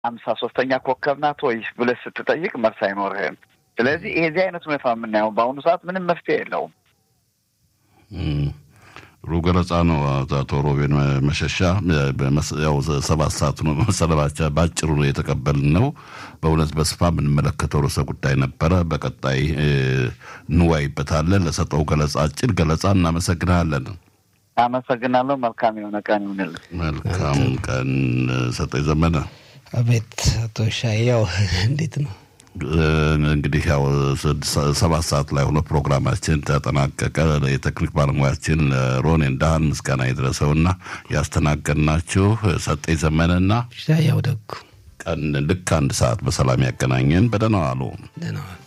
አምሳ ሶስተኛ ኮከብ ናት ወይስ ብለህ ስትጠይቅ መልስ አይኖርህም። ስለዚህ የዚህ አይነት ሁኔታ የምናየው በአሁኑ ሰዓት ምንም መፍትሄ የለውም። ጥሩ ገለጻ ነው አቶ ሮቤን መሸሻ። ያው ሰባት ሰዓት ነው መሰለባቻ በአጭሩ ነው የተቀበልን ነው። በእውነት በስፋ የምንመለከተው ርዕሰ ጉዳይ ነበረ። በቀጣይ እንዋይበታለን። ለሰጠው ገለጻ አጭር ገለጻ እናመሰግናለን። አመሰግናለሁ። መልካም የሆነ ቀን ይሁንልን። መልካም ቀን ሰጠኝ ዘመነ። አቤት አቶ ሻያው እንዴት ነው? እንግዲህ ያው ሰባት ሰዓት ላይ ሆኖ ፕሮግራማችን ተጠናቀቀ። የቴክኒክ ባለሙያችን ሮኔ እንዳህን ምስጋና የደረሰውና ያስተናገድናችሁ ሰጠኝ ዘመነና ሻያው ደጉ ቀን ልክ አንድ ሰዓት በሰላም ያገናኘን። በደህና ዋሉ። ደህና ዋሉ።